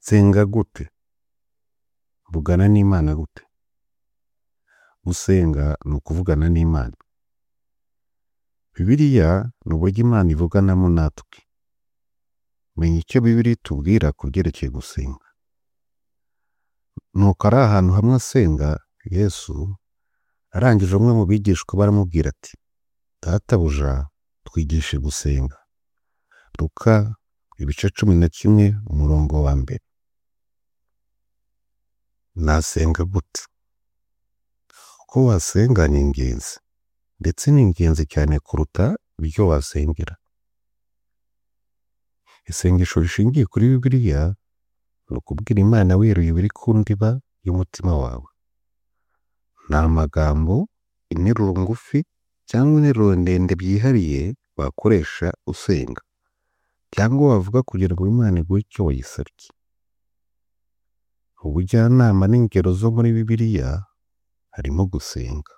Nsenga gute, mvugana n'Imana gute? Gusenga ni ukuvugana n'Imana. Bibiliya n'uburyo Imana ivuganamu natwe. Menya icyo Bibiliya itubwira ku byerekeye gusenga. Nuko ari ahantu hamwe asenga Yesu, arangije umwe mu bigishwa baramubwira ati: Databuja twigishe gusenga. Luka ibice cumi na kimwe umurongo wa mbere. Nasenga gute? Uko wasenga ni ingenzi ndetse ni ingenzi cyane kuruta ibyo wasengera. Isengesho rishingiye kuri Bibiliya ni ukubwira Imana wiruye ibiri ku ndiba y'umutima wawe. Nta magambo, interuro ngufi cyangwa interuro ndende byihariye wakoresha usenga cyangwa wavuga kugira ngo Imana iguhe icyo wayisabye. Ubujyanama n'ingero zo muri Bibiliya harimo gusenga.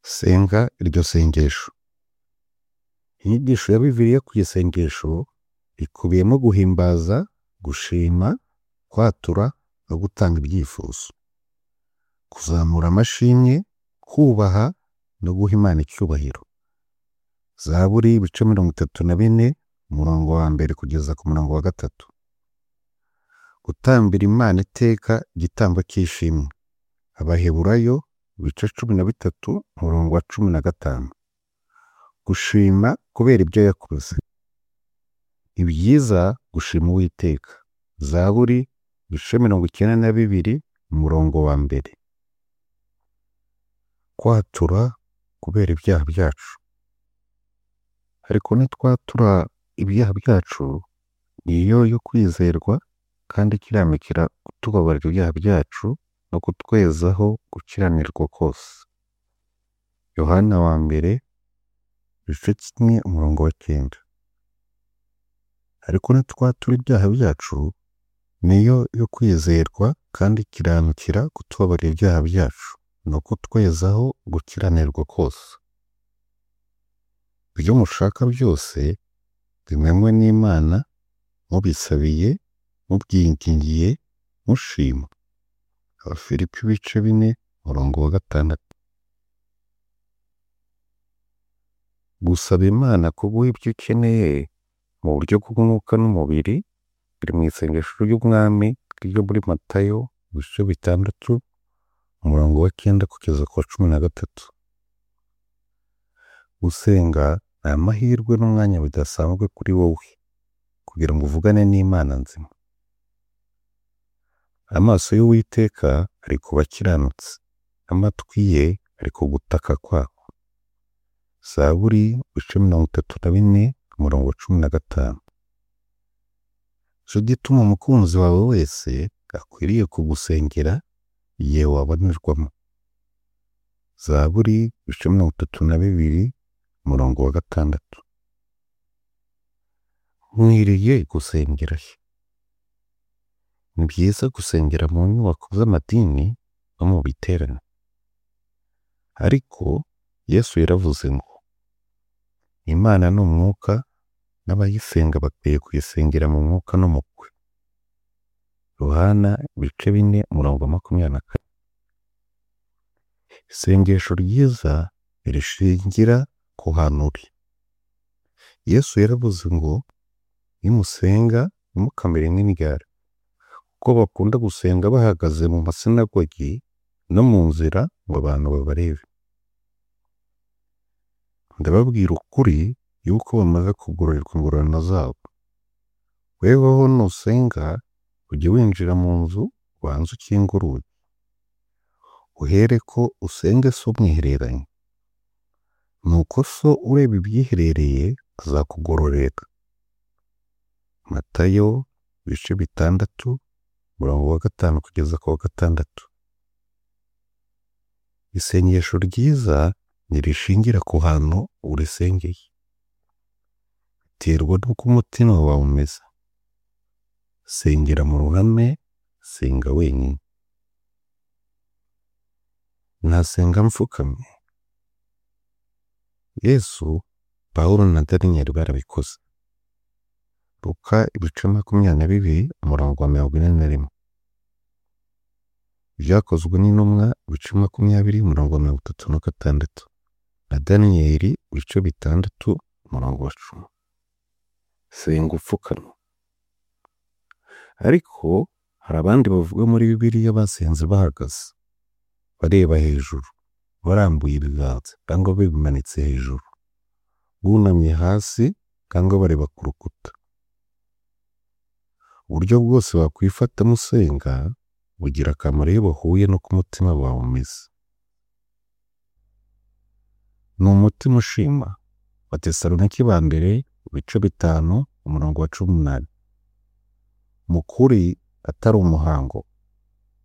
Senga iryo sengesho. Inyigisho ya Bibiliya ku isengesho ikubiyemo guhimbaza, gushima, kwatura no gutanga ibyifuzo. Kuzamura amashimwe, kubaha no guha Imana icyubahiro. Zaburi ibice mirongo itatu na bine umurongo wa mbere kugeza ku murongo wa gatatu. Gutambira Imana iteka igitambo cy'ishimwe. Abaheburayo ibice cumi na bitatu umurongo wa cumi na gatanu. Gushima kubera ibyo yakoze. Ni byiza gushima Uwiteka. Zaburi ibice mirongo icyenda na bibiri umurongo wa mbere. Kwatura kubera ibyaha byacu. Ariko nitwatura ibyaha byacu, niyo yo kwizerwa kandi ikiranukira kutubabarira ibyaha byacu no kutwezaho gukiranirwa kose. Yohana wa mbere igice kimwe umurongo wa cyenda. Ariko nitwatura ibyaha byacu, niyo yo kwizerwa kandi ikiranukira kutubabarira ibyaha byacu no kutwezaho gukiranirwa kose. Ibyo mushaka byose bimenywe n'Imana mubisabiye, mubyingingiye, mushima. Abafilipi ibice bine umurongo wa gatandatu. Gusaba Imana kuguha ibyo ukeneye mu buryo bw'umwuka n'umubiri biri mu isengesho ry'Umwami ryo muri Matayo ibice bitandatu umurongo wa cyenda kugeza ku wa cumi na gatatu. Gusenga ni amahirwe n'umwanya bidasanzwe kuri wowe kugira ngo uvugane n'Imana nzima. Amaso y'Uwiteka ari ku bakiranutsi, amatwi ye ari ku gutaka kwabo. Zaburi ibice mirongo itatu na bine umurongo wa cumi na gatanu. Nicyo gituma umukunzi wawe wese akwiriye kugusengera igihe wabonerwamo. Zaburi ibice mirongo itatu na bibiri umurongo wa gatandatu. Nkwiriye gusengera he? Ni byiza gusengera mu nyubako z'amadini no mu biterane. Ariko Yesu yaravuze ngo Imana ni umwuka n'abayisenga bakwiye kuyisengera mu mwuka no mu kwe. Yohana ibice bine umurongo wa makumyabiri na kane. Isengesho ryiza rishingira ku hantu uri. Yesu yaravuze ngo nimusenga ntimukamere nk'indyara kuko bakunda gusenga bahagaze mu masinagogi no mu nzira ngo abantu babarebe. Ndababwira ukuri yuko bamaze kugororerwa ingororano zabo. Weweho nusenga ujye winjira mu nzu ubanze ukingure urugi. Uhereko usenge so mwihereranye. Nuko so ureba ibyiherereye azakugororera. Matayo ibice bitandatu umurongo wa gatanu kugeza ku wa gatandatu. Isengesho ryiza ntirishingira ku hantu urisengeye. Biterwa n'uko umutima wawe umeze. Sengera mu ruhame, senga wenyine. Nasenga mfukamye. Yesu, Pawulo na Daniyeli barabikoze. Luka ibice makumyabiri na bibiri umurongo wa mirongo ine na rimwe ibyakozwe n'intumwa ibice makumyabiri umurongo wa mirongo itatu na gatandatu na daniyeli ibice bitandatu umurongo wa cumi senga upfukamye ariko hari abandi bavuga muri bibiliya basenze bahagaze bareba hejuru barambuye ibiganza cyangwa bimanitse hejuru bunamye hasi cyangwa bareba ku rukuta uburyo bwose wakwifatamo usenga bugira akamaro iyo buhuye n'uko umutima wawe umeze ni umutima ushima wa tesalonike ba mbere ibice bitanu umurongo wa cumi n'umunani mu kuri atari umuhango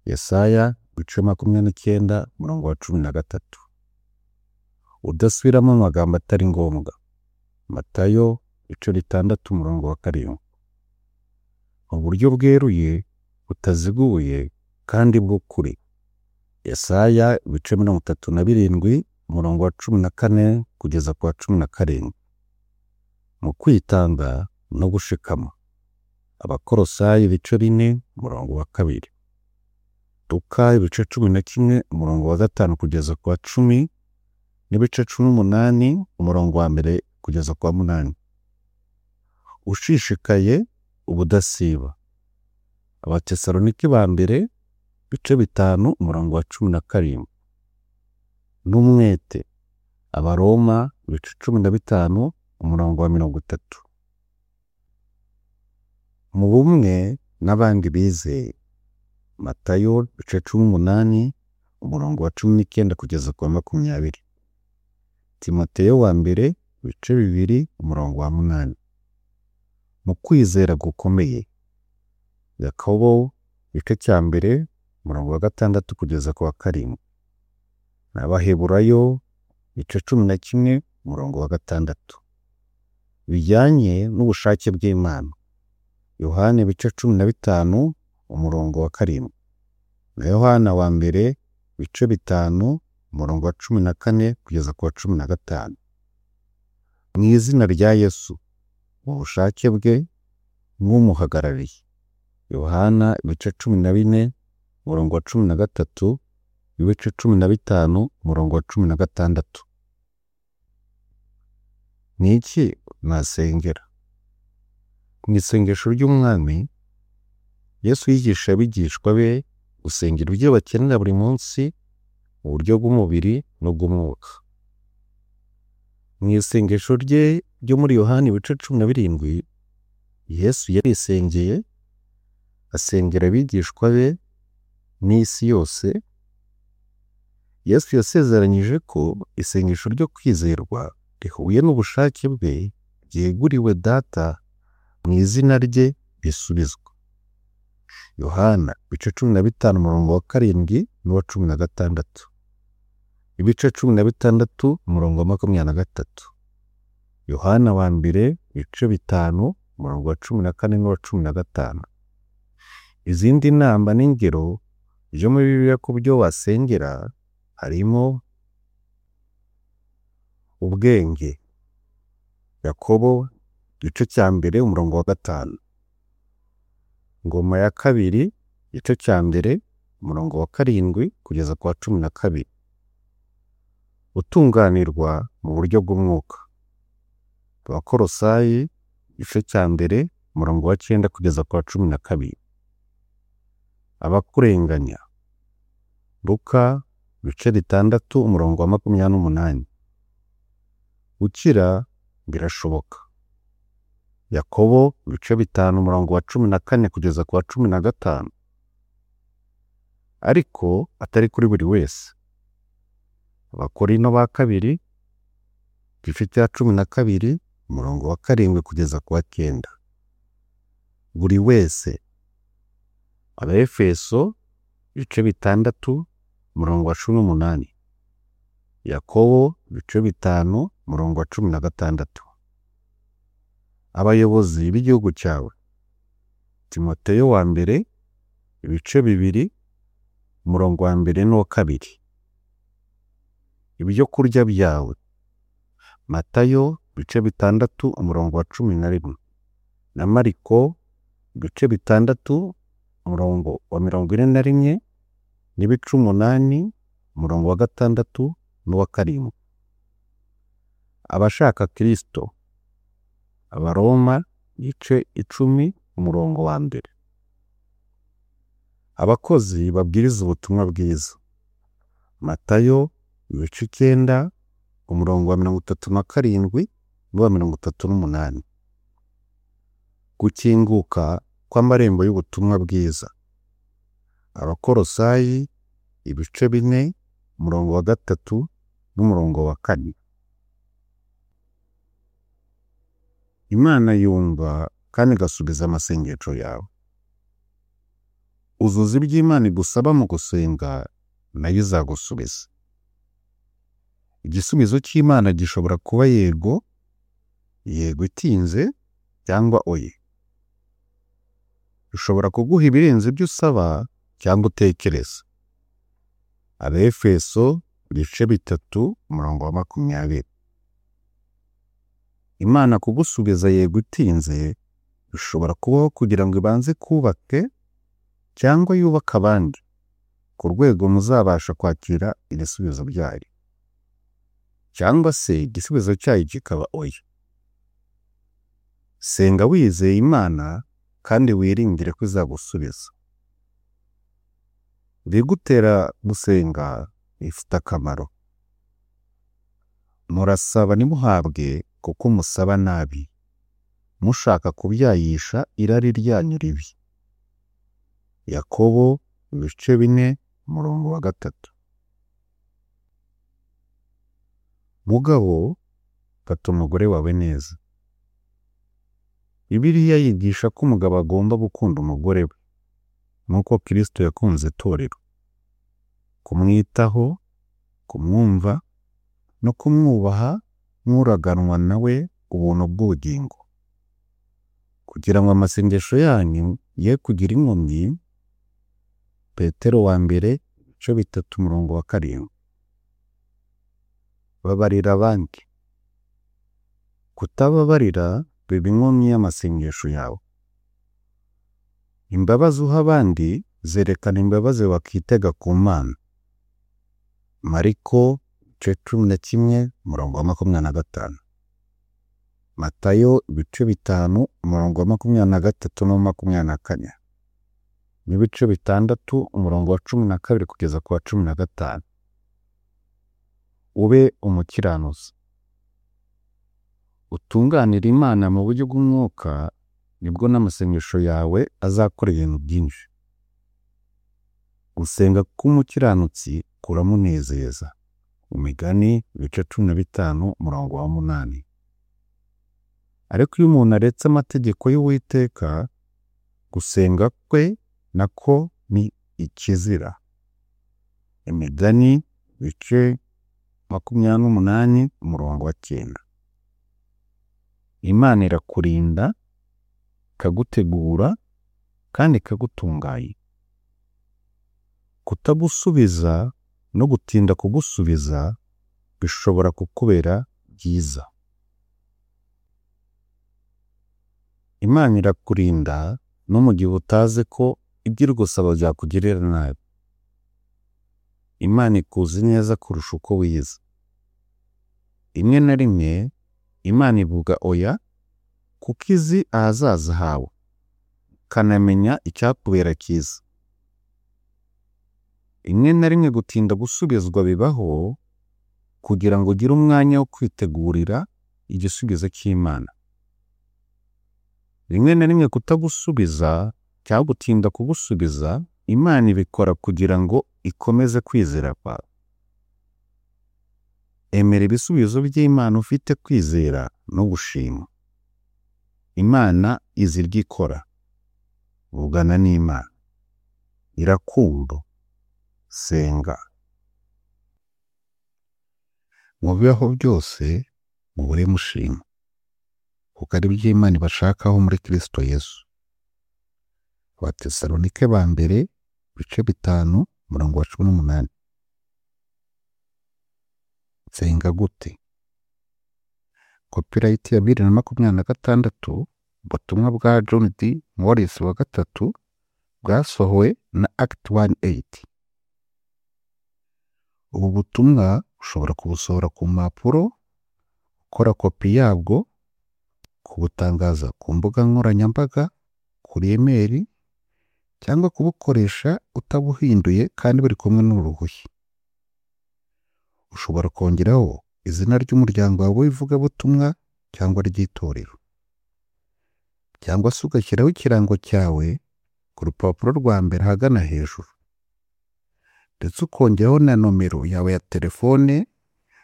yesaya ibice makumyabiri n'icyenda umurongo wa cumi na gatatu udasubiramo amagambo atari ngombwa matayo ibice bitandatu umurongo wa karindwi mu buryo bweruye butaziguye kandi bw'ukuri yesaya ibice mirongo itatu na birindwi umurongo wa cumi na kane kugeza ku wa cumi na karindwi mu kwitanga no gushikama abakorosayi ibice bine umurongo wa kabiri luka ibice cumi na kimwe umurongo wa gatanu kugeza ku wa cumi n'ibice cumi n'umunani umurongo wa mbere kugeza ku wa munani ushishikaye ubudasiba abatesalonike ba mbere ibice bitanu umurongo wa cumi na karindwi n'umwete abaroma ibice cumi na bitanu umurongo wa mirongo itatu mu bumwe n'abandi bizeye matayo ibice cumi n'umunani umurongo wa cumi n'icyenda kugeza ku wa makumyabiri timoteyo wa mbere ibice bibiri umurongo wa munani mu kwizera gukomeye yakobo igice cya mbere umurongo wa gatandatu kugeza ku wa karindwi n'abaheburayo igice cumi na kimwe umurongo wa gatandatu bijyanye n'ubushake bw'imana yohana ibice cumi na bitanu umurongo wa karindwi na yohana wa mbere ibice bitanu umurongo wa cumi na kane kugeza ku wa cumi na gatanu mu izina rya yesu mu bushake bwe nk'umuhagarariye yohana ibice cumi na bine umurongo wa cumi na gatatu ibice cumi na bitanu umurongo wa cumi na gatandatu ni iki nasengera mu isengesho ry'umwami yesu yigisha abigishwa be gusengera ibyo bakenera buri munsi mu buryo bw'umubiri n'ubw'umwuka mu isengesho rye ryo muri yohani ibice cumi na birindwi yesu yarisengeye asengera abigishwa be n'isi yose yesu yasezeranyije ko isengesho ryo kwizerwa rihuye n'ubushake bwe ryeguriwe data mu izina rye risubizwa yohana ibice cumi na bitanu umurongo wa karindwi n'uwa cumi na gatandatu ibice cumi na bitandatu umurongo wa makumyabiri na gatatu yohana wa mbere ibice bitanu umurongo wa cumi na kane n'uwa cumi na gatanu izindi nama n'ingero byo muri bibiliya ku byo wasengera harimo ubwenge yakobo igice cya mbere umurongo wa gatanu ngoma ya kabiri igice cya mbere umurongo wa karindwi kugeza ku wa cumi na kabiri utunganirwa mu buryo bw'umwuka abakorosayi igice cya mbere umurongo wa cyenda kugeza ku wa cumi na kabiri abakurenganya luka ibice bitandatu umurongo wa makumyabiri n'umunani gukira birashoboka yakobo ibice bitanu umurongo wa cumi na kane kugeza ku wa cumi na gatanu ariko atari kuri buri wese abakorino ba kabiri igice cya cumi na kabiri umurongo wa karindwi kugeza ku wa cyenda buri wese abaefeso ibice bitandatu umurongo wa cumi n'umunani yakobo ibice bitanu umurongo wa cumi na gatandatu abayobozi b'igihugu cyawe timoteyo wa mbere ibice bibiri umurongo wa mbere n'uwa kabiri ibyo kurya byawe matayo ibice bitandatu umurongo wa cumi na rimwe na Mariko ibice bitandatu umurongo wa mirongo ine na rimwe n'ibice umunani umurongo wa gatandatu n'uwa karindwi. Abashaka Kristo Abaroma ibice icumi umurongo wa mbere. Abakozi babwiriza ubutumwa bwiza Matayo ibice icyenda umurongo wa mirongo itatu na karindwi n'uwa mirongo itatu n'umunani. Gukinguka kw'amarembo y'ubutumwa bwiza Abakolosayi ibice bine umurongo wa gatatu n'umurongo wa kane. Imana yumva kandi igasubiza amasengesho yawe. Uzuza ibyo Imana igusaba mu gusenga nayo izagusubiza. Igisubizo cy'Imana gishobora kuba yego, yego itinze cyangwa oya. Ishobora kuguha ibirenze ibyo usaba cyangwa utekereza. Abefeso ibice bitatu umurongo wa makumyabiri. Imana kugusubiza yego itinze bishobora kubaho kugira ngo ibanze kubake cyangwa yubake abandi ku rwego muzabasha kwakira ibisubizo byayo. Cyangwa se igisubizo cyayo kikaba oya. Senga wizeye Imana kandi wiringire ko izagusubiza. Ibigutera gusenga bifite akamaro. Murasaba ntimuhabwe kuko musaba nabi, mushaka kubyayisha irari ryanyu ribi. Yakobo ibice bine umurongo wa gatatu. Mugabo fata umugore wawe neza. Bibiliya yigisha ko umugabo agomba gukunda umugore we nk'uko Kristo yakunze itorero. Kumwitaho, kumwumva no kumwubaha nk'uraganwa na we ubuntu bw'ubugingo. Kugira ngo amasengesho yanyu ye kugira inkomyi, Petero wa mbere ibice bitatu umurongo wa karindwi. Babarira abandi. Kutababarira biba inkomyi y'amasengesho yawe. Imbabazi uha abandi zerekana imbabazi wakitega ku Mana. Mariko ibice cumi na kimwe umurongo wa makumyabiri na gatanu. Matayo ibice bitanu umurongo wa makumyabiri na gatatu n'uwa makumyabiri na kane. N'ibice bitandatu umurongo wa cumi na kabiri kugeza ku wa cumi na gatanu. Ube umukiranuzi. Utunganira Imana mu buryo bw'umwuka nibwo n'amasengesho yawe azakora ibintu byinshi. Gusenga k'umukiranutsi kuramunezeza. Imigani ibice cumi na bitanu umurongo wa munani. Ariko iyo umuntu aretse amategeko y'Uwiteka, gusenga kwe nako ni ikizira. Imigani ibice makumyabiri n'umunani umurongo wa cyenda. Imana irakurinda, ikagutegura kandi ikagutunganya. Kutagusubiza no gutinda kugusubiza bishobora kukubera byiza. Imana irakurinda no mu gihe utazi ko ibyo iri gusaba byakugirira nabi. Imana ikuzi neza kurusha uko wiyizi. Rimwe na rimwe Imana ivuga oya kuko izi ahazaza hawe, ikanamenya icyakubera cyiza. Rimwe na rimwe gutinda gusubizwa bibaho kugira ngo ugire umwanya wo kwitegurira igisubizo cy'Imana. Rimwe na rimwe kutagusubiza cyangwa gutinda kugusubiza, Imana ibikora kugira ngo ikomeze kwizera kwawe. Emera ibisubizo by'Imana ufite kwizera no gushima. Imana izi iryo ikora. Vugana n'Imana. Irakumva. Senga. Mu bibaho byose muhore mushima. Kuko ari byo Imana ibashakaho muri Kristo Yesu. Abatesalonike ba mbere ibice bitanu umurongo wa cumi n'umunani. Nsenga gute? Copyright ya bibiri na makumyabiri na gatandatu ubutumwa bwa John D. Morris wa gatatu bwasohowe na Act 1-8. Ubu butumwa ushobora kubusohora ku mpapuro, ukora kopi yabwo, kubutangaza ku mbuga nkoranyambaga, kuri emeri, cyangwa kubukoresha utabuhinduye kandi buri kumwe n'uruhushya. Ushobora kongeraho izina ry'umuryango wawe w'ivugabutumwa cyangwa ry'itorero. Cyangwa se ugashyiraho ikirango cyawe ku rupapuro rwa mbere ahagana hejuru. Ndetse ukongeraho na nomero yawe ya telefone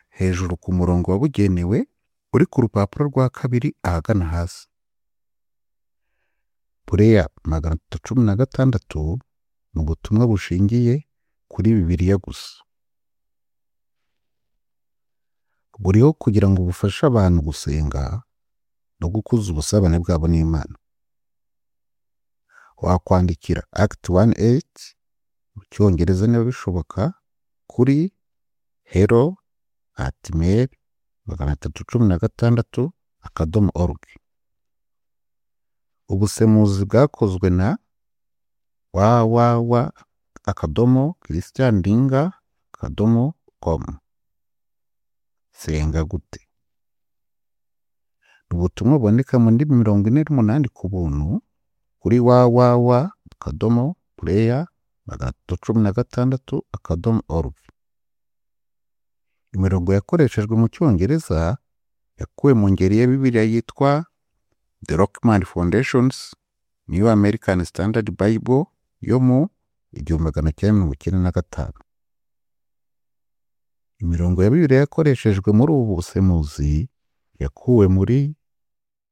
hejuru ku murongo wabugenewe uri ku rupapuro rwa kabiri ahagana hasi. Pureya magana atatu cumi na gatandatu ni ubutumwa bushingiye kuri Bibiliya gusa. Buriho kugira ngo bufashe abantu gusenga no gukuza ubusabane bwabo n'Imana. Wakwandikira Act 1-8 mu Cyongereza niba bishoboka kuri hello at mail magana atatu cumi na gatandatu akadomo org. Ubusemuzi bwakozwe na www akadomo christian linga akadomo com. Senga gute? Ni ubutumwa buboneka mu ndimi mirongo ine n'umunani ku buntu kuri www akadomo pureya magana atatu cumi na gatandatu akadomo org. Imirongo yakoreshejwe mu Cyongereza yakuwe mu ngeri ya Bibiliya yitwa The Rockman Foundations New American Standard Bible yo mu igihumbi magana cyenda mirongo icyenda na gatanu. Imirongo ya Bibiliya yakoreshejwe muri ubu busemuzi yakuwe muri